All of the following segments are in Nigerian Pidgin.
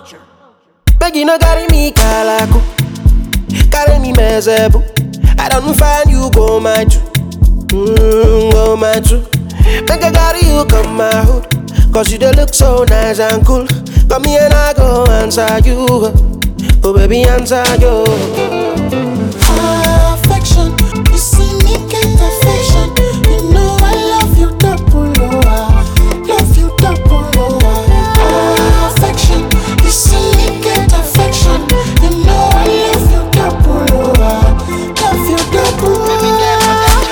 Beg you no carry me kalaku, carry me mezebu. I don't find you go my true, mm, go my true. Make I carry you come my hood, cause you dey look so nice and cool. Come here and I go answer you, oh baby answer you. Affection, you see me get affection. You know I love you double, oh I love you double, oh I. Affection, you see me get affection. You know I love you double, oh I love you double.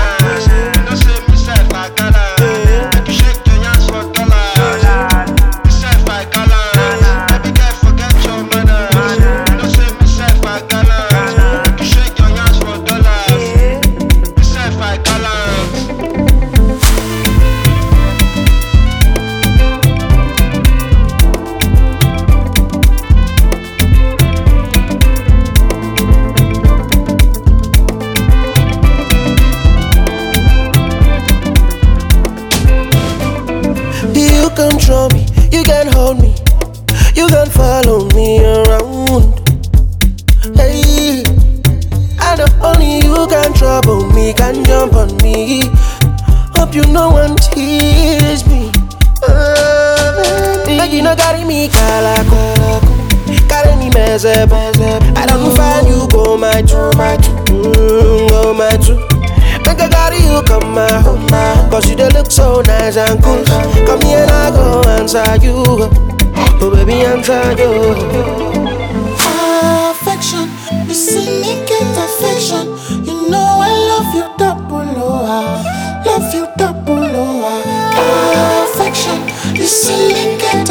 You control me, you can hold me, you can follow me around. Hey, I know only you can trouble me, can jump on me. Hope you no one tease me. Uh, like you no carry me kalaku, carry me mezeb. I don't find you go my true, my true, mm, go my true. Make I carry you come my home, cause you dey look so nice and cool. Come here and I go answer you, oh baby answer you. Affection, you see me get affection. You know I love you double, oh I love you double, oh I. Affection, you see me get